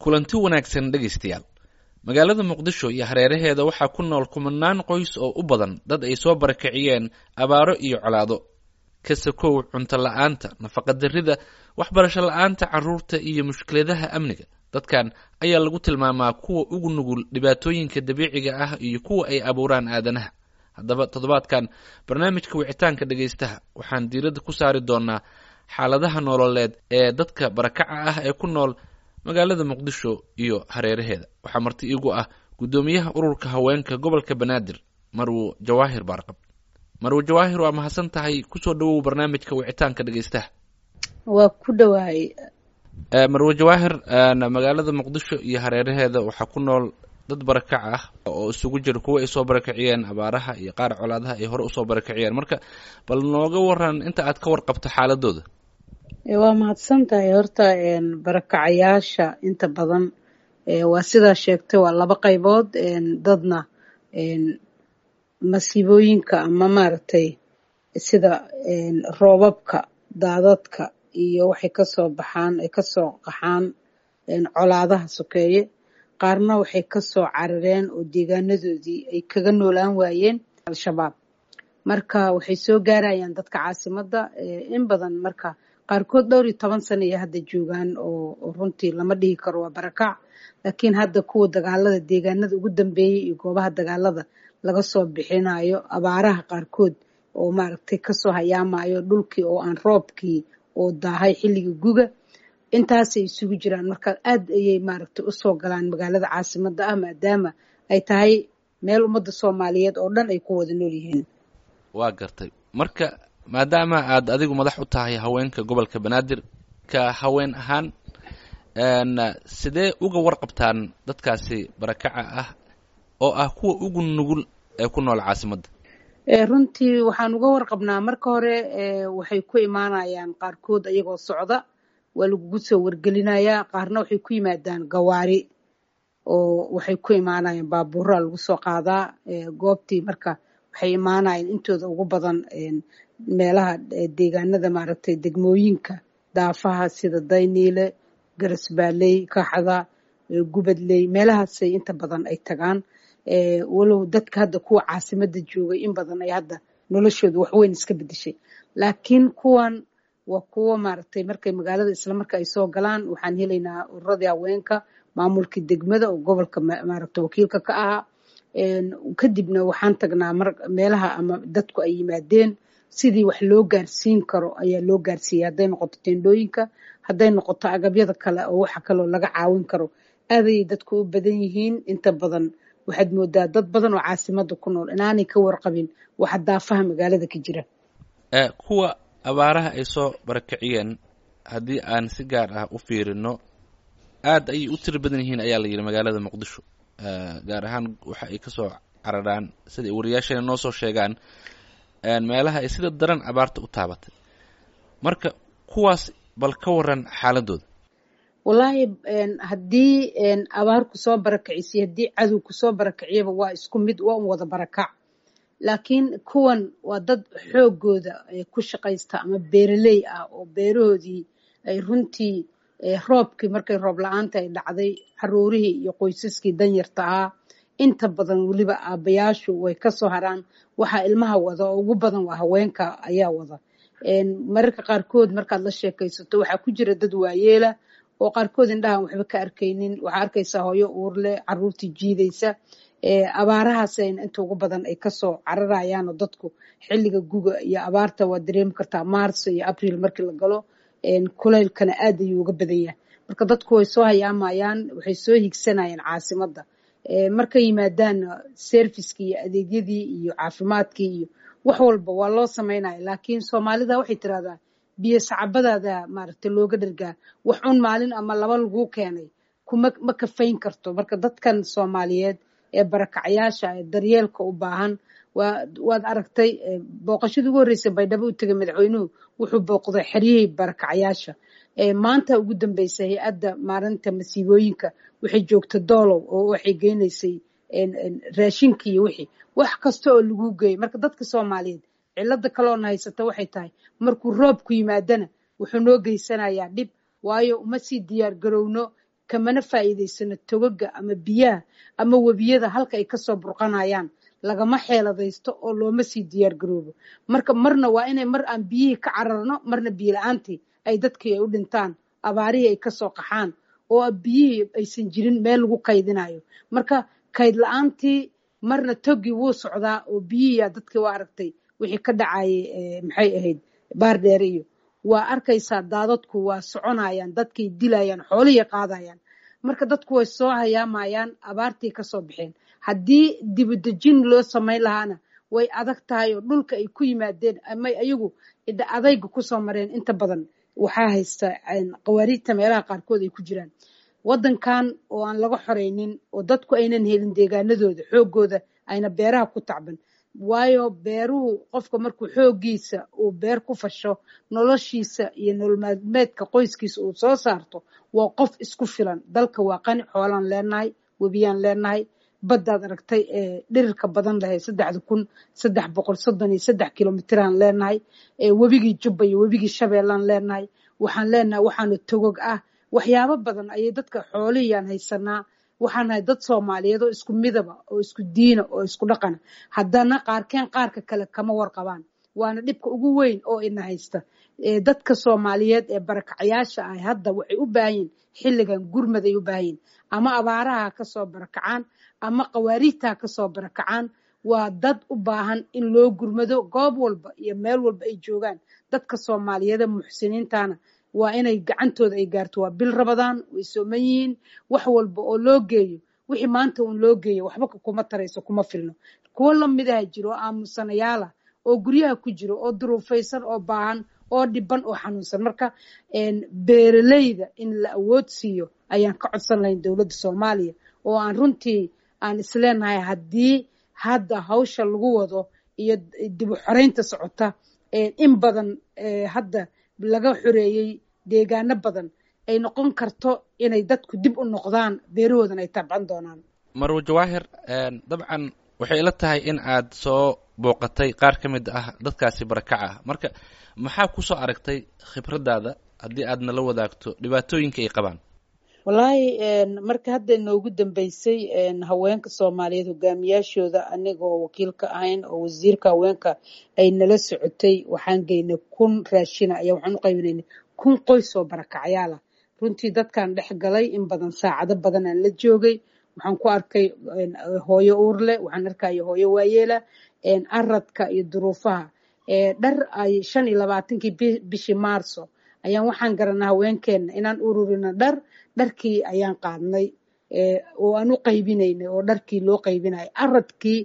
kulanti wanaagsan dhegaystayaal magaalada muqdisho iyo hareeraheeda waxaa ku nool kumanaan qoys oo u badan dad ay soo barakiciyeen abaaro iyo colaado ka sakow cunto la-aanta nafaqadarrida waxbarasho la-aanta carruurta iyo mushkiladaha amniga dadkan ayaa lagu tilmaamaa kuwa ugu nugul dhibaatooyinka dabiiciga ah iyo kuwa ay abuuraan aadanaha haddaba toddobaadkan barnaamijka wicitaanka dhegaystaha waxaan diiradda ku saari doonaa xaaladaha nololeed ee dadka barakaca ah ee ku nool magaalada muqdisho iyo hareeraheeda waxaa marti iigu ah guddoomiyaha ururka haweenka gobolka banaadir marwo jawaahir baarqab marwo jawaahir waa mahadsan tahay kusoo dhawow barnaamijka wicitaanka dhegaystaha waa ku dhawaay marwo jawaahir magaalada muqdisho iyo hareeraheeda waxaa ku nool dad barakac ah oo isugu jira kuwa ay soo barakiciyeen abaaraha iyo qaar colaadaha ay hore usoo barakiciyeen marka bal nooga waran inta aad ka warqabto xaaladooda waa mahadsan tahay horta barakacayaasha inta badan waa sidaa sheegtay waa laba qaybood dadna masiibooyinka ama maaragtay sida roobabka daadadka iyo waxay kasoo baxaan ay kasoo qaxaan colaadaha sokeeye qaarna waxay kasoo carareen oo deegaanadoodii ay kaga noolaan waayeen al-shabaab marka waxay soo gaarayaan dadka caasimadda in badan marka qaarkood dhowr iyo toban sana iyo hadda joogaan oo runtii lama dhihi karo waa barakac laakiin hadda kuwa dagaalada deegaanada ugu dambeeyey iyo goobaha dagaalada laga soo bixinayo abaaraha qaarkood oo maaragtay kasoo hayaamayo dhulkii oo aan roobkii oo daahay xilligii guga intaasay isugu jiraan marka aad ayay maaragtay usoo galaan magaalada caasimadda ah maadaama ay tahay meel ummadda soomaaliyeed oo dhan ay ku wada nool yihiin waa gartay marka maadaama aad adigu madax u tahay haweenka gobolka banaadir ka haween ahaan sidee uga warqabtaan dadkaasi barakaca ah oo ah kuwa ugu nugul ee ku nool caasimadda runtii waxaan uga warqabnaa marka hore waxay ku imaanayaan qaarkood ayagoo socda waa lagugu soo wargelinayaa qaarna waxay ku yimaadaan gawaari oo waxay ku imaanayaan baabuuraa lagu soo qaadaa goobtii marka waxay imaanayaan intooda ugu badan meelaha deegaanada maaragtay degmooyinka daafaha sida dayniile garasbaaley kaxda gubadley meelahaasay inta badan ay tagaan walow dadka hadda kuwa caasimadda joogay in badan ay hadda noloshooda waxweyn iska bedeshay laakiin kuwan waa kuwo maaragtay markay magaalada islamarka ay soo galaan waxaan helaynaa ururadii haweenka maamulkii degmada oo gobolka maaragta wakiilka ka ahaa kadibna waxaan tagnaa meelaha ama dadku ay yimaadeen sidii wax loo gaarsiin karo ayaa loo gaarsiiyay hadday noqoto tendhooyinka hadday noqoto agabyada kale oo waxa kaloo laga caawin karo aadayay dadku u badan yihiin inta badan waxaad moodaa dad badan oo caasimada ku nool inaanay ka warqabin waxa daafaha magaalada ka jira kuwa abaaraha ay soo barakiciyeen haddii aan si gaar ah u fiirino aad ayay u tiro badan yihiin ayaa la yidhi magaalada muqdisho gaar ahaan waxa ay kasoo cararaan sida ay wariyaasheena noo soo sheegaan meelaha ay sida daran abaarta u taabatay marka kuwaas bal ka waran xaaladooda wallaahi haddii abaar kusoo barakicisiy haddii cadow kusoo barakiciyaba waa isku mid waa un wada barakac laakiin kuwan waa dad xoogooda ku shaqaysta ama beeraley ah oo beerahoodii ay runtii roobkii markay roob la-aanta ay dhacday caruurihii iyo qoysaskii danyarta ahaa inta badan weliba aabbayaashu way kasoo haraan waxaa ilmaha wada oo ugu badan waa haweenka ayaa wada mararka qaarkood markaad la sheekaysato waxaa ku jira dad waayeela oo qaarkood indhahan waxba ka arkaynin waxaa arkaysaa hooyo uurle caruurtii jiidaysa abaarahaas inta ugu badan ay kasoo cararayaan oo dadku xilliga guga iyo abaarta waa dareemi kartaa maarso iyo abril markii la galo kulaylkana aad ayuu uga badan yahay marka dadku way soo hayaamayaan waxay soo higsanayaan caasimadda markay yimaadaanna serviskii iyo adeegyadii iyo caafimaadkii iyo wax walba waa loo samaynaya laakiin soomaalida waxay tiraahdaa biyo sacabadaada maaragtay looga dhargaa wax un maalin ama laba laguu keenay kuma ma kafayn karto marka dadkan soomaaliyeed ee barakacayaasha ee daryeelka u baahan waad aragtay booqashadii ugu horreysay baydhabo u tegay madaxweynuhu wuxuu booqday xeryihii barakacayaasha maanta ugu dambeysa hay-adda maalinta masiibooyinka waxay joogta doolow oo waxay geynaysay raashinkii iyo wixii wax kasta oo lagu geeyay marka dadka soomaaliyeed cilada kaloona haysata waxay tahay markuu roobku yimaadana wuxuu noo geysanayaa dhib waayo uma sii diyaar garowno kamana faa'iidaysano togaga ama biyaha ama webiyada halka ay kasoo burqanayaan lagama xeeladaysto oo looma sii diyaar garoobo marka marna waa inay mar aan biyihii ka cararno marna biyo la-aantii ay dadkii ay u dhintaan abaarihii ay kasoo qaxaan oo biyihii aysan jirin meel lagu kaydinayo marka kayd la-aantii marna togii wuu socdaa oo biyihiia dadkii waa aragtay wixii ka dhacayay maxay ahayd baardheere iyo waa arkaysaa daadadku waa soconayaan dadkay dilayaan xoolihii qaadayaan marka dadku way soo hayaamayaan abaartii kasoo baxeen haddii dibudejin loo samayn lahaana way adag tahay oo dhulka ay ku yimaadeen amay ayagu adayga kusoo mareen inta badan waxaa haysta qawaariijta meelaha qaarkood ay ku jiraan waddankan oo aan laga xoreynin oo dadku aynan helin deegaanadooda xoogooda ayna beeraha ku tacban waayo beeruhu qofka markuu xooggiisa uu beer ku fasho noloshiisa iyo nololmaalmeedka qoyskiisa uu soo saarto waa qof isku filan dalka waa qani xoolaan leenahay webiyaan leenahay baddaad aragtay ee dhirirka badan lahay saddexda kun saddex boqol soddon iyo saddex kilomitiraan leenahay webigii jubba iyo webigii shabeellaan leenahay waxaan leenahay waxaana togog ah waxyaabo badan ayay dadka xoolihiyaan haysanaa waxaan nahay dad soomaaliyeed oo isku midaba oo isku diina oo isku dhaqana haddana qaarkeen qaarka kale kama warqabaan waana dhibka ugu weyn oo ina haysta dadka soomaaliyeed ee barakacayaasha ah hadda waxay u baahan yihin xilligan gurmad ay u baahan yihin ama abaaraha kasoo barakacaan ama qawaariijtaa kasoo barakacaan waa dad u baahan in loo gurmado goob walba iyo meel walba ay joogaan dadka soomaaliyeede muxsiniintana waa inay gacantooda ay gaarto waa bil rabadaan way sooman yihiin wax walba oo loo geeyo wixii maanta uun loo geeyo waxba kuma tarayso kuma filno kuwo lamidaha jiro oo aamusanayaala oo guryaha ku jiro oo duruufaysan oo baahan oo dhiban oo xanuunsan marka beeraleyda in la awood siiyo ayaan ka codsan lahayn dowladda soomaaliya oo aan runtii aan isleenahay haddii hadda hawsha lagu wado iyo dibu xoreynta socota in badan hadda laga xoreeyey deegaano badan ay noqon karto inay dadku dib u noqdaan beerahoodan ay tabcan doonaan marwo jawaahir dabcan waxay ila tahay in aad soo booqatay qaar ka mid ah dadkaasi barakaca ah marka maxaa kusoo aragtay khibraddaada haddii aad nala wadaagto dhibaatooyinka ay qabaan wallaahi marka hadda inoogu dambeysay haweenka soomaaliyeed hogaamiyaashooda anigoo wakiilka ahayn oo wasiirka haweenka ay nala socotay waxaan geynay kun raashina ayaa waxaan u qaybinaynay kun qoys oo barakacyaala runtii dadkan dhex galay in badan saacado badan aan la joogay waxaan ku arkay hooyo uurle waxaan arkaya hooyo waayeela aradka iyo duruufaha dhar ay shan iyo labaatankii bishii maarso ayaan waxaan garanaa haweenkeena inaan ururino dhar dharkii ayaan qaadnay oo aan u qaybinaynay oo dharkii loo qaybinayay aradkii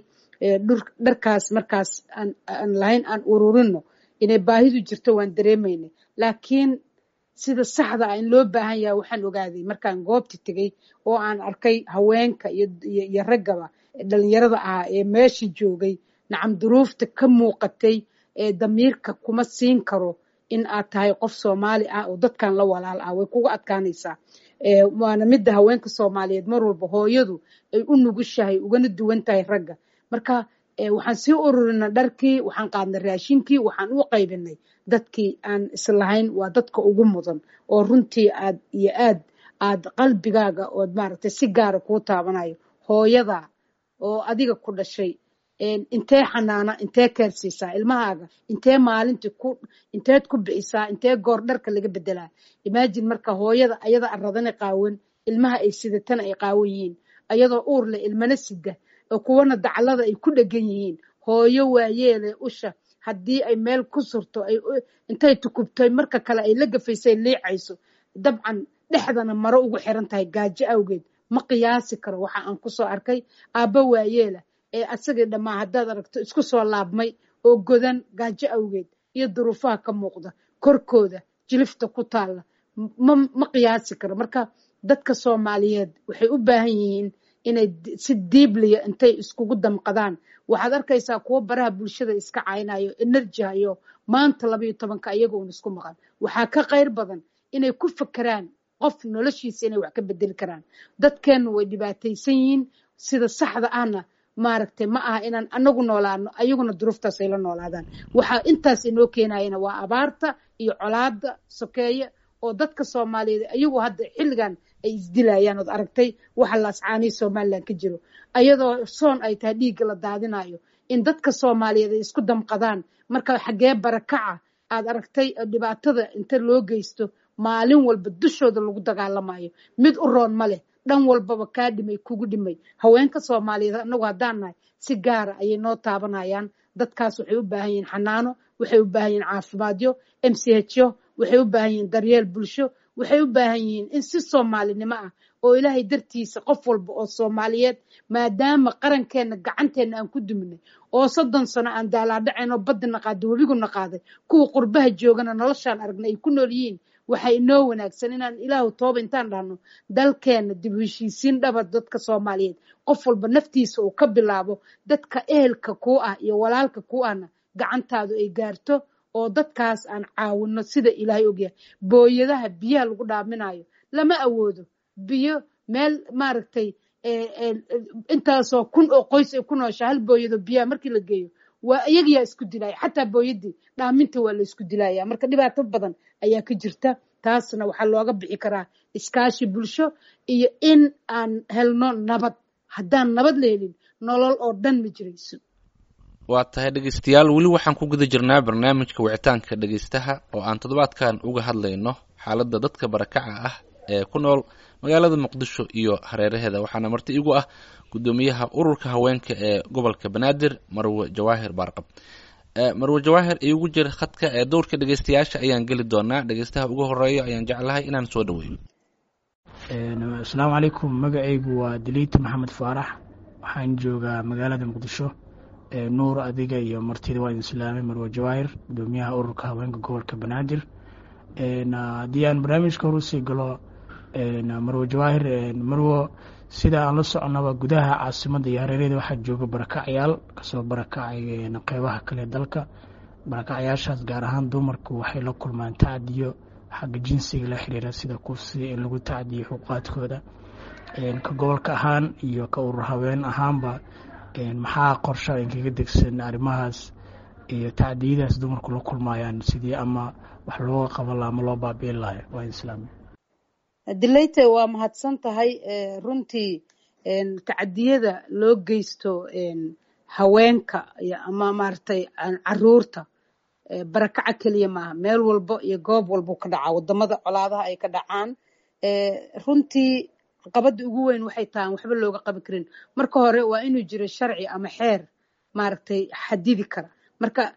dharkaas markaas aan lahayn aan ururino inay baahidu jirto waan dareemaynay laakiin sida saxda ah in loo baahan yahay waxaan ogaaday markaan goobta tegey oo aan arkay haweenka iyo raggaba dhalinyarada ahaa ee meesha joogay nacam duruufta ka muuqatay ee damiirka kuma siin karo in aad tahay qof soomaali ah oo dadkan la walaal ah way kuga adkaanaysaa waana midda haweenka soomaaliyeed mar walba hooyadu ay u nugushahay ugana duwan tahay ragga marka waxaan sii ururina dharkii waxaan qaadnay raashinkii waxaan u qaybinay dadkii aan islahayn waa dadka ugu mudan oo runtii aad iyo aad aad qalbigaaga ood maaragtay si gaara kuu taabanayo hooyada oo adiga ku dhashay intee xanaana intee keersiisaa ilmahaaga intee maalintii ku inteed ku bixisaa intee goor dharka laga bedelaa imaajin marka hooyada ayada aradana qaawan ilmaha ay sidatana ay qaawan yihiin ayadoo uur leh ilmana sida oo kuwana daclada ay ku dhegan yihiin hooyo waayeele usha haddii ay meel ku surto intay tukubtay marka kale ay la gafaysay liicayso dabcan dhexdana maro ugu xiran tahay gaajo awgeed ma qiyaasi karo waxa aan kusoo arkay aabba waayeela ee asagii dhammaa haddaad aragto isku soo laabmay oo godan gaajo awgeed iyo duruufaha ka muuqda korkooda jilifta ku taalla ma qiyaasi karo marka dadka soomaaliyeed waxay u baahan yihiin inay si diibliya intay iskugu damqadaan waxaad arkaysaa kuwo baraha bulshada iska caynayo enerji hayo maanta labayo tobanka iyaga uun isku maqan waxaa ka qayr badan inay ku fakeraan qof noloshiisa inay wax ka bedeli karaan dadkeenna way dhibaataysan yihiin sida saxda ahna maaragtay ma aha inaan anagu noolaano ayaguna duruuftaas ay la noolaadaan waxaa intaas inoo keenayana waa abaarta iyo colaada sokeeye oo dadka soomaaliyeed ayagu hadda xilligan ay isdilayaan ood aragtay waxa laascaanihi somalilan ka jiro ayadoo soon ay tahay dhiigga la daadinayo in dadka soomaaliyeed ay isku damqadaan marka xaggee barakaca aad aragtay dhibaatada inta loo geysto maalin walba dushooda lagu dagaalamayo mid u roon ma leh dhan walbaba kaa dhimay kugu dhimay haweenka soomaaliyeed annagu haddaan nahay si gaara ayay noo taabanayaan dadkaas waxay u baahan yihiin xanaano waxay u baahan yihiin caafimaadyo m c hyo waxay u baahan yihiin daryeel bulsho waxay u baahan yihiin in si soomaalinimo ah oo ilaahay dartiisa qof walba oo soomaaliyeed maadaama qarankeenna gacanteenna aan ku duminay oo soddon sano aan daalaadhacayn oo baddi naqaaday webigu naqaaday kuwa qurbaha joogana noloshaan aragnay ay ku nool yihiin waxaa inoo wanaagsan inaan ilaahu tooba intaan dhahno dalkeenna dib u heshiisiin dhaba dadka soomaaliyeed qof walba naftiisa uu ka bilaabo dadka ehelka kuu ah iyo walaalka kuu ahna gacantaadu ay gaarto oo dadkaas aan caawino sida ilaahay ogyahay booyadaha biyaha lagu dhaaminayo lama awoodo biyo meel maaragtay intaasoo kun oo qoys ay ku noosha hal booyado biyaha markii la geeyo waa iyagayaa isku dilaya xataa booyadii dhaaminta waa la isku dilaya marka dhibaato badan ayaa ka jirta taasna waxaa looga bixi karaa iskaashi bulsho iyo in aan helno nabad haddaan nabad la helin nolol oo dhan ma jirayso waa tahay dhegeystayaal weli waxaan ku guda jirnaa barnaamijka wicitaanka dhegeystaha oo aan toddobaadkan uga hadlayno xaaladda dadka barakaca ah ee ku nool magaalada muqdisho iyo hareeraheeda waxaana marti igu ah guddoomiyaha ururka haweenka ee gobolka banaadir marwe jawaahir baarqab marwe jawaahir iigu jira khadka ee dowrka dhegeystayaasha ayaan geli doonaa dhegeystaha ugu horeeyo ayaan jeclahay inaan soo dhaweeyo asalaamu calaykum magacaygu waa daliita maxamed faarax waxaan joogaa magaalada muqdisho nuur adiga iyo martida waa idin islaamay marwe jawaahir gudoomiyaha ururka haweenka gobolka banaadir haddii aan barnaamijka horusii galo marwe jawaahir marwo sida aan la soconaba gudaha caasimadda iyo hareerada waxaa jooga barakacyaal kasoo barakacay qeybaha kale dalka barakacyaashaas gaar ahaan dumarku waxay la kulmaan tacdiyo xagga jinsiga la xiriira sida kufsi in lagu tacdiyo xuquuqaadkooda ka gobolka ahaan iyo ka urur haween ahaanba maxaa qorsha inkaga degsan arrimahaas iyo tacdiyadaas dumarku la kulmayaan sidii ama wax looga qaban laha ama loo baabiin lahay waa islaami dilayte waa mahadsan tahay runtii tacdiyada loo geysto haweenka ama maaragtay caruurta barakaca keliya maaha meel walbo iyo goob walbo ka dhacaa wadamada colaadaha ay ka dhacaan runtii qabada ugu weyn waxay tahaan waxba looga qabi karin marka hore waa inuu jiro sharci ama xeer maaragtay xadidi kara marka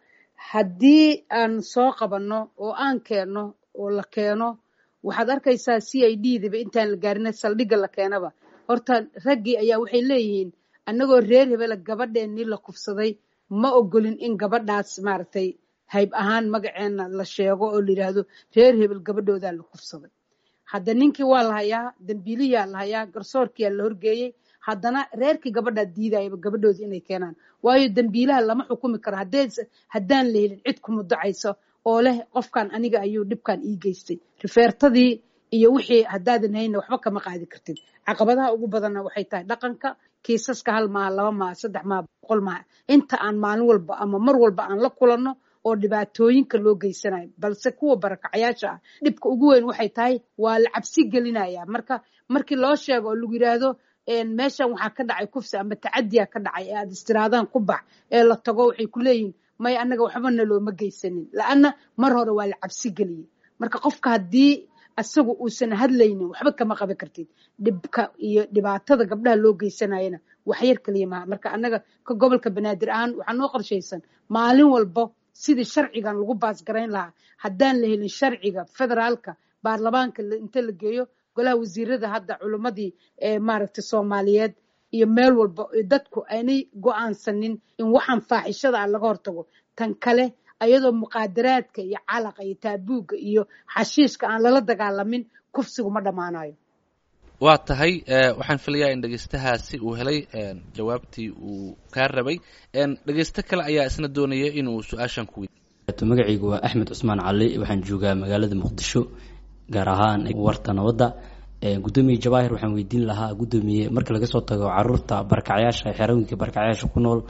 haddii aan soo qabanno oo aan keenno oo la keeno waxaad arkaysaa c i d daba intaan la gaarina saldhigga la keenaba horta raggii ayaa waxay leeyihiin annagoo reer hebela gabadheennii la kufsaday ma ogolin in gabadhaas maaragtay hayb ahaan magaceenna la sheego oo la yidhaahdo reer hebel gabadhoodaa la kufsaday hadda ninkii waa la hayaa dambiiliyaa la hayaa garsoorkiyaa la horgeeyey haddana reerkii gabadhaa diidayaba gabadhooda inay keenaan waayo dambiilaha lama xukumi karo haddaan la helin cid ku mudacayso oo leh qofkan aniga ayuu dhibkan ii geystay rifeertadii iyo wixii haddaadan hayna waxba kama qaadi kartid caqabadaha ugu badanna waxay tahay dhaqanka kiisaska hal maaha laba maaha saddex maaha boqol maaha inta aan maalin walba ama mar walba aan la kulanno oo dhibaatooyinka loo geysanayo balse kuwa barakacyaasha ah dhibka ugu weyn waxay tahay waa la cabsi gelinaya marka markii loo sheego oo lagu yidhaahdo meeshan waxaa ka dhacay kufsi ama tacadiya ka dhacay ee aad istiraadaan ku bax ee la tago waxay ku leeyihin may annaga waxbana looma geysanin la-anna mar hore waa la cabsi geliyey marka qofka haddii isagu uusan hadlaynin waxba kama qaban kartid dhibka iyo dhibaatada gabdhaha loo geysanayana waxyar kaliya maha marka annaga ka gobolka banaadir ahaan waxaa noo qorshaysan maalin walbo sidii sharcigan lagu baasgarayn lahaa haddaan la helin sharciga federaalka baarlamaanka inta la geeyo golaha wasiirada hadda culimmadii maaragtay soomaaliyeed iyo meel walba dadku aanay go-aansanin in waxaan faaxishada ah laga hortago tan kale ayadoo muqaadaraadka iyo calaqa iyo taabuugga iyo xashiishka aan lala dagaalamin kufsigu ma dhammaanayo waa tahay waxaan filayaa in dhegeystahaasi uu helay jawaabtii uu kaa rabay dhegeysto kale ayaa isna doonaya inuu su-aashan ku magacaygu waa axmed cusmaan cali waxaan joogaa magaalada muqdisho gaar ahaan warta nabadda gudoomiye jawaahir waxaan weydiin lahaa gudoomiye marka laga soo tago caruurta barakacyaasha xerooyinka barakacyaasha ku nool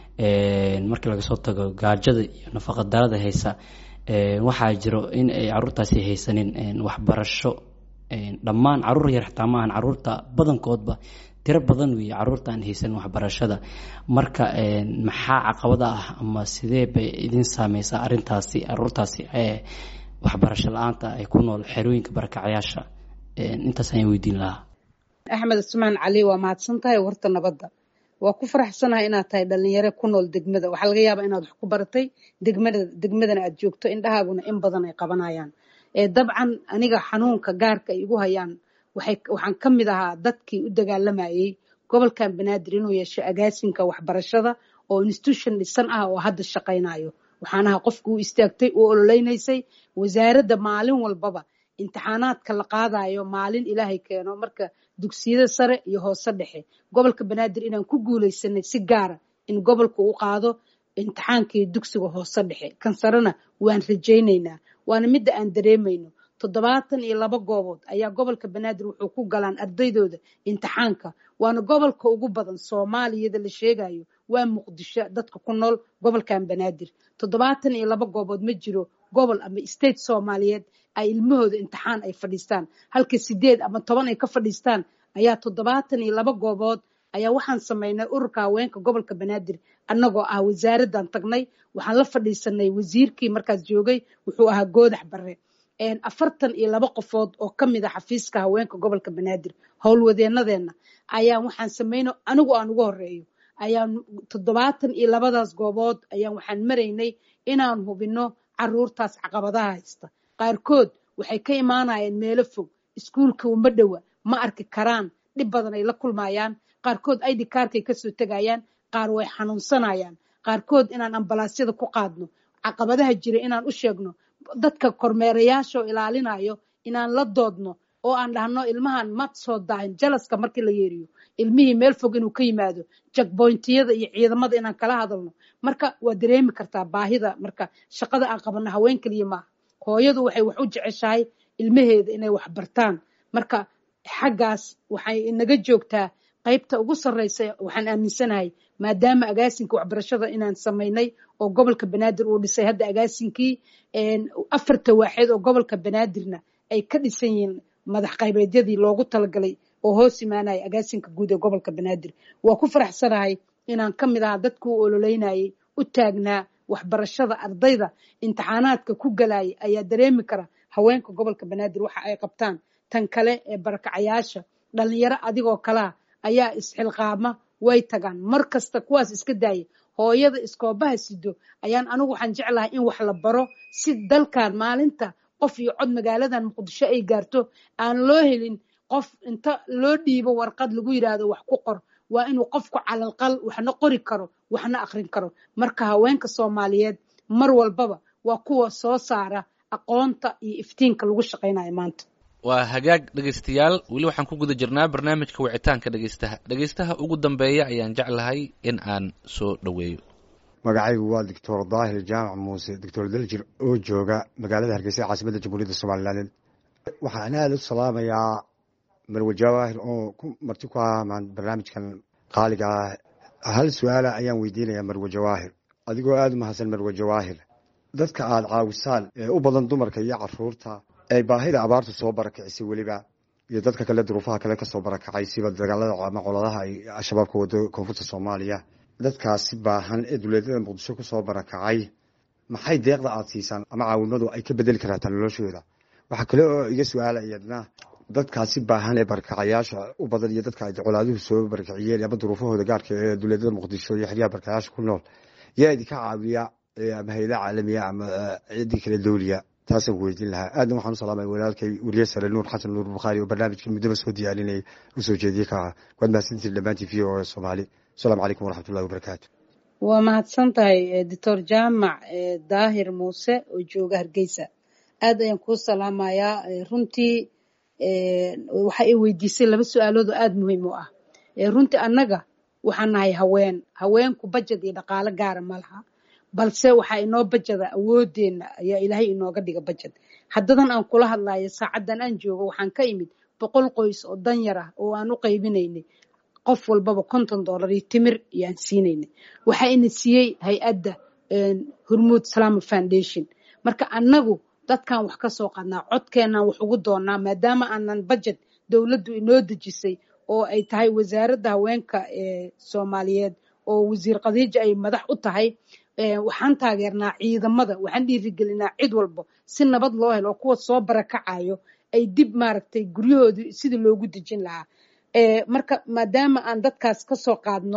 marka laga soo tago gaajada iyo nafaqa darada haysa waxaa jiro in ay caruurtaasi haysanin waxbarasho dhammaan caruur yar xitaa maahan caruurta badankoodba tiro badan weeye caruurta aan haysan waxbarashada marka maxaa caqabada ah ama sidee bay idin saameysaa arintaasi caruurtaasi waxbarasho la-aanta ay ku nool xerooyinka barakacayaasha intaas ayaan weydiin lahaa axmed cusmaan cali waa mahadsan tahay warta nabadda waa ku faraxsanahay inaad tahay dhalinyaro ku nool degmada waxaa laga yaabaa inaad wax ku baratay degmada degmadana aad joogto indhahaaguna in badan ay qabanayaan dabcan aniga xanuunka gaarka ay igu hayaan waxaan ka mid ahaa dadkii u dagaalamayey gobolkan banaadir inuu yeesho agaasinka waxbarashada oo institution dhisan ah oo hadda shaqaynayo waxaan ahaa qofka u istaagtay u ololeynaysay wasaaradda maalin walbaba imtixaanaadka la qaadayo maalin ilaahay keeno marka dugsiyada sare iyo hoose dhexe gobolka banaadir inaan ku guuleysanay si gaara in gobolka u qaado imtixaankii dugsiga hoose dhexe kan sarena waan rajaynaynaa waana midda aan dareemayno toddobaatan iyo laba goobood ayaa gobolka banaadir wuxuu ku galaan ardaydooda imtixaanka waana gobolka ugu badan soomaaliyada la sheegayo waa muqdisho dadka ku nool gobolkan banaadir toddobaatan iyo laba goobood ma jiro gobol ama state soomaaliyeed ay ilmahooda imtixaan ay fadhiistaan halka sideed ama toban ay ka fadhiistaan ayaa toddobaatan iyo laba goobood ayaa waxaan samaynay ururka haweenka gobolka banaadir annagoo ah wasaaraddan tagnay waxaan la fadhiisanay wasiirkii markaas joogay wuxuu ahaa goodax bare afartan iyo laba qofood oo ka mid a xafiiska haweenka gobolka banaadir howlwadeenadeenna ayaan waxaan samayno anigu aan ugu horeeyo ayaan toddobaatan iyo labadaas goobood ayaan waxaan maraynay inaan hubino caruurtaas caqabadaha haysta qaarkood waxay ka imaanayeen meelo fog iskuulka uma dhowa ma arki karaan dhib badan ay la kulmayaan qaarkood id kaarkay kasoo tegayaan qaar way xanuunsanayaan qaarkood inaan ambalaasyada ku qaadno caqabadaha jira inaan u sheegno dadka kormeerayaasha oo ilaalinayo inaan la doodno oo aan dhahno ilmahan ma soo daahin jalaska markii la yeeriyo ilmihii meel fog inuu ka yimaado jakboyntiyada iyo ciidamada inaan kala hadalno marka waa dareemi kartaa baahida marka shaqada aan qabano haween keliya maaha hooyadu waxay wax u jeceshahay ilmaheeda inay wax bartaan marka xaggaas waxay inaga joogtaa qaybta ugu sarreysa waxaan aaminsanahay maadaama agaasinka waxbarashada inaan samaynay oo gobolka banaadir uu dhisay hadda agaasinkii afarta waaxeed oo gobolka banaadirna ay ka dhisan yihiin madax qaybeedyadii loogu talagalay oo hoos imaanaya agaasinka guud ee gobolka banaadir waa ku faraxsanahay inaan ka mid ahaa dadku u ololeynayay u taagnaa waxbarashada ardayda imtixaanaadka ku galaya ayaa dareemi kara haweenka gobolka banaadir waxa ay qabtaan tan kale ee barakacayaasha dhalinyaro adigoo kalea ayaa isxilqaama way tagaan mar kasta kuwaas iska daaya hooyada iskoobaha sido ayaan anigu waxaan jeclahay in wax la baro si dalkan maalinta qof iyo cod magaaladan muqdisho ay gaarto aan loo helin qof inta loo dhiibo warqad lagu yidhaahdo wax ku qor waa inuu qofku calalqal waxna qori karo waxna akrin karo marka haweenka soomaaliyeed mar walbaba waa kuwa soo saara aqoonta iyo iftiinka lagu shaqaynayo maanta waa hagaag dhegaystayaal weli waxaan ku guda jirnaa barnaamijka wicitaanka dhegaystaha dhegaystaha ugu dambeeya ayaan jeclahay in aan soo dhoweeyo magacaygu waa doctor daahir jaamac muuse doctor daljir oo jooga magaalada hargeysa caasimadda jamhuuriyadda somalilan waxaan aada u salaamayaa marwe jawaahir oo ku marti ku ah barnaamijkan qaaliga ah hal su-aala ayaan weydiinayaa marwe jawaahir adigoo aada u mahadsan marwe jawaahir dadka aada caawisaan ee u badan dumarka iyo caruurta ay baahida abaartu soo barakicisay weliba iyo dadka kale duruufaha kale kasoo barakacay siba dagaalada ama coladaha ay al-shabaabka wado koonfurta soomaaliya dadkaasi baahan ee duleedyada muqdisho kusoo barakacay maxay deeqda aada siisaan ama caawimadu ay ka bedeli karaataa noloshooda waxaa kale oo iga su-aala iyadna dadkaasi baahan ee barakacayaasha u badan iyo dadka ay colaaduhu soo barakiciyeen ama duruufahooda gaarka ee duleedyada muqdisho iyo xeryaha barakacayaasha ku nool yaa idinka caawiya ama hayada caalamiya ama ciddii kale dowliya taasaan ku weydiin lahaa aadna waxaan u salaamay walaalkay weliye sare nuur xasan nuur bukhaari oo barnaamijka muddaba soo diyaarinayay usoo jeediyey ka ah waad mahadsantihin dhammaantiin v o soomaali asalaamu calaykum waraxmatullahi wabarakaatu waa mahadsan tahay doctor jaamac daahir muuse oo jooga hargeysa aad ayaan kuu salaamayaa runtii waxa ay weydiisay laba su-aalood oo aada muhiim u ah runtii annaga waxaan nahay haween haweenku bajad iyo dhaqaalo gaara ma laha balse waxaa inoo bajada awoodeenna ayaa ilaahay inooga dhiga bajad haddadan aan kula hadlayo saacaddan aan joogo waxaan ka imid boqol qoys oo danyar ah oo aan u qaybinaynay qof walbaba konton dollar iyo timir iyo aan siinaynay waxaa ina siiyey hay-adda hormuud salama foundation marka annagu dadkan wax ka soo qadnaa codkeenaan wax ugu doonaa maadaama aanan budget dowladdu inoo dejisay oo ay tahay wasaaradda haweenka ee soomaaliyeed oo wasiir khadiija ay madax u tahay waxaan taageernaa ciidamada waxaan dhiirigelinaa cid walba si nabad loo helo oo kuwa soo barakacayo ay dib maaragtay guryahoodii sidii loogu dejin lahaa marka maadaama aan dadkaas ka soo qaadno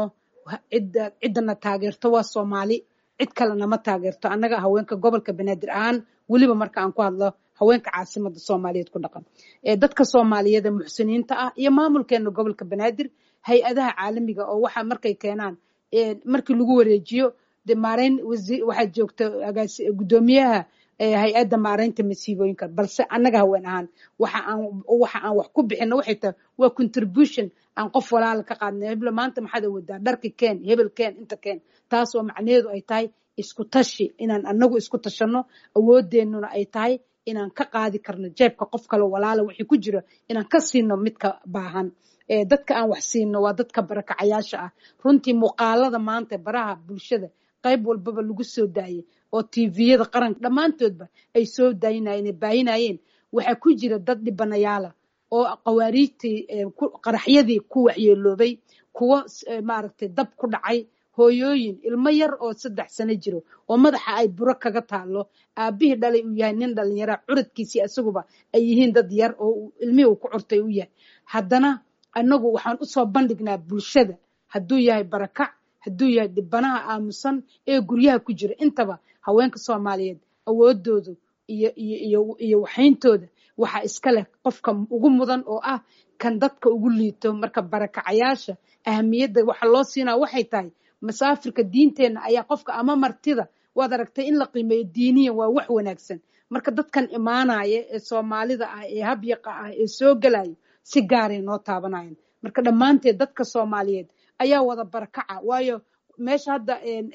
ciddana taageerto waa soomaali cid kalena ma taageerto annaga haweenka gobolka banaadir ahaan weliba marka aan ku hadlo haweenka caasimada soomaaliyeed ku dhaqan dadka soomaaliyeed ee muxsiniinta ah iyo maamulkeena gobolka banaadir hay-adaha caalamiga oo waxa markay keenaan markii lagu wareejiyo de maareyn waxaa joogta guddoomiyaha hay-adda maareynta masiibooyinka balse annaga haween ahaan waxa aan waxa aan wax ku bixino waxay tahay waa contribution aan qof walaala ka qaadnay hebla maanta maxaad awooddaa dharki keen hebel keen inta keen taas oo macnaheedu ay tahay isku tashi inaan annagu isku tashanno awoodeennuna ay tahay inaan ka qaadi karno jeebka qof kale walaala wixii ku jira inaan ka siino midka baahan dadka aan wax siino waa dadka barakacayaasha ah runtii muuqaalada maanta baraha bulshada qayb walbaba lagu soo daayay oo tviyada qaranka dhammaantoodba ay soo daayinayeen baayinayeen waxaa ku jira dad dhibanayaala oo qawaariijtii qaraxyadii ku waxyeeloobay kuwo maaragtay dab ku dhacay hooyooyin ilmo yar oo saddex sano jiro oo madaxa ay buro kaga taalo aabihii dhalay uu yahay nin dhalinyara curadkiisii isaguba ay yihiin dad yar oo ilmihii uu ku curtay u yahay haddana annagu waxaan usoo bandhignaa bulshada hadduu yahay barakac hadduu yahay dhibanaha aamusan ee guryaha ku jira intaba haweenka soomaaliyeed awoodoodu iyo iyo iyo waxayntooda waxaa iska leh qofka ugu mudan oo ah kan dadka ugu liito marka barakacayaasha ahamiyadda waxa loo siinaa waxay tahay masaafirka diinteenna ayaa qofka ama martida waad aragtay in la qiimeeyo diiniyan waa wax wanaagsan marka dadkan imaanaya ee soomaalida ah ee habyaqa ah ee soo gelayo si gaaray noo taabanayan marka dhammaanteed dadka soomaaliyeed ayaa wada barakaca waayo meesha hadda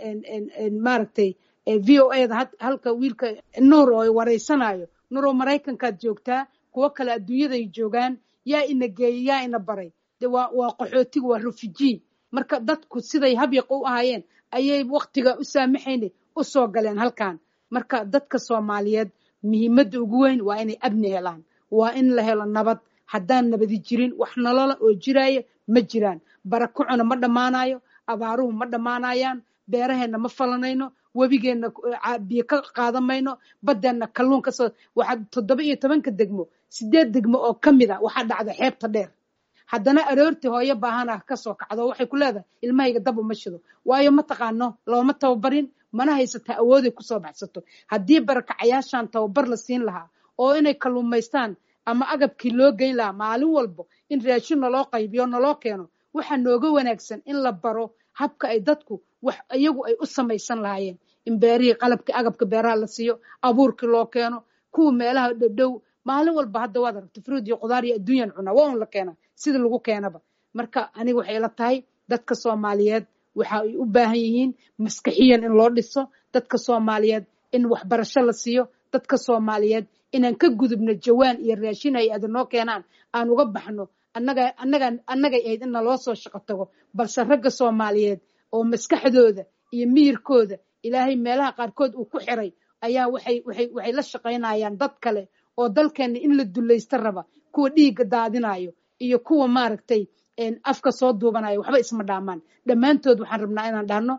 maaragtay v o a da halka wiilka nuur oo wareysanayo nuuroo maraykankaad joogtaa kuwo kale adduunyaday joogaan yaa ina geeyey yaa ina baray de waa waa qaxootiga waa refugee marka dadku siday habyaqa u ahaayeen ayay waktiga u saamaxayna u soo galeen halkan marka dadka soomaaliyeed muhiimadda ugu weyn waa inay abni helaan waa in la helo nabad haddaan nabadi jirin wax nolola oo jiraya ma jiraan barakacuna ma dhammaanayo abaaruhu ma dhammaanayaan beeraheenna ma falanayno webigeenna biyo ka qaadan mayno baddeenna kalluun kasoo waxaa toddoba iyo tobanka degmo sideed degmo oo ka mid a waxaa dhacda xeebta dheer haddana aroortii hooyo baahana kasoo kacdo waxay ku leedahay ilmahayga dab uma shido waayo ma taqaano looma tababarin mana haysataa awooday kusoo baxsato haddii barakacayaashan tababar la siin lahaa oo inay kalluumaystaan ama agabkii loo geyn lahaa maalin walbo in raashin naloo qaybiyo naloo keeno waxaa nooga wanaagsan in la baro habka ay dadku wax iyagu ay u samaysan lahaayeen in beerihii qalabkii agabka beeraha la siiyo abuurkii loo keeno kuwa meelaha dhowdhow maalin walba hadda waad aragta fruud iyo qudaar iyo adduunyan cunaa waa un la keenaa sida lagu keenaba marka aniga waxay ila tahay dadka soomaaliyeed waxa ay u baahan yihiin maskaxiyan in loo dhiso dadka soomaaliyeed in waxbarasho la siiyo dadka soomaaliyeed inaan ka gudubno jawaan iyo raashin hay ada noo keenaan aan uga baxno annaga annaga annagay ahayd in naloo soo shaqo tago balse ragga soomaaliyeed oo maskaxdooda iyo miyirkooda ilaahay meelaha qaarkood uu ku xiray ayaa waxay waxay waxay la shaqaynayaan dad kale oo dalkeenna in la dulaysta raba kuwa dhiigga daadinayo iyo kuwa maaragtay afka soo duubanayo waxba isma dhaamaan dhammaantood waxaan rabnaa inaan dhahno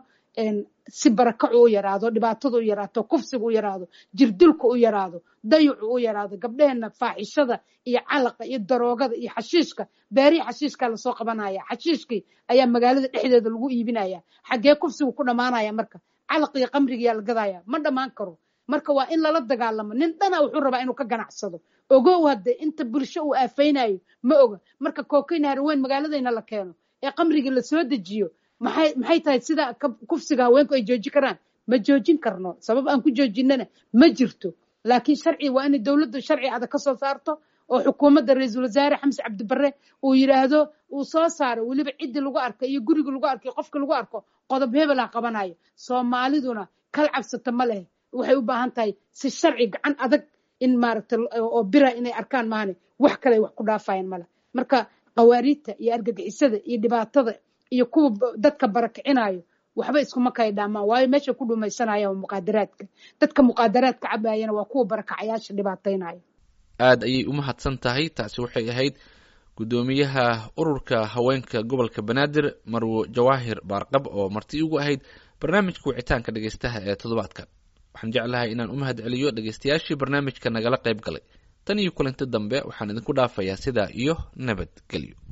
si barakacu u yaraado dhibaatadu u yaraato kufsigu u yaraado jirdilku u yaraado dayucu u yaraado gabdheheenna faaxishada iyo calaqa iyo daroogada iyo xashiishka beerihii xashiishkaa lasoo qabanaya xashiishkii ayaa magaalada dhexdeeda lagu iibinaya xaggee kufsigu ku dhammaanaya marka calaq iyo qamrigiyaa la gadaya ma dhammaan karo marka waa in lala dagaalamo nin dhana wuxuu rabaa inuu ka ganacsado ogow hadde inta bulsho uu aafaynayo ma oga marka kookayna harweyn magaaladayna la keeno ee qamrigii lasoo dejiyo maxay maxay tahay sida kufsiga haweenku ay joojin karaan ma joojin karno sabab aan ku joojinana ma jirto laakiin sharci waa inay dowladdu sharci adag ka soo saarto oo xukuumadda ra-iisul wasaare xamse cabdibare uu yidhaahdo uu soo saaro weliba ciddii lagu arkay iyo gurigii lagu arkay qofkii lagu arko qodob hebelaa qabanayo soomaaliduna kal cabsata ma leh waxay u baahan tahay si sharci gacan adag in maaragta oo bira inay arkaan maahane wax kale ay wax ku dhaafayaan male marka qawaariidta iyo argagixisada iyo dhibaatada iyo kuwa dadka barakicinayo waxba iskuma kay dhaamaan waayo meesha ku dhumaysanaya waa muqaadaraadka dadka muqaadaraadka cabayana waa kuwa barakacayaasha dhibaataynaya aada ayay u mahadsan tahay taasi waxay ahayd guddoomiyaha ururka haweenka gobolka banaadir marwo jawaahir baarqab oo marti ugu ahayd barnaamijka wicitaanka dhegeystaha ee toddobaadkan waxaan jeclahay inaan u mahad celiyo dhegeystayaashii barnaamijka nagala qayb galay tan iyo kulanti dambe waxaan idinku dhaafayaa sidaa iyo nabadgelyo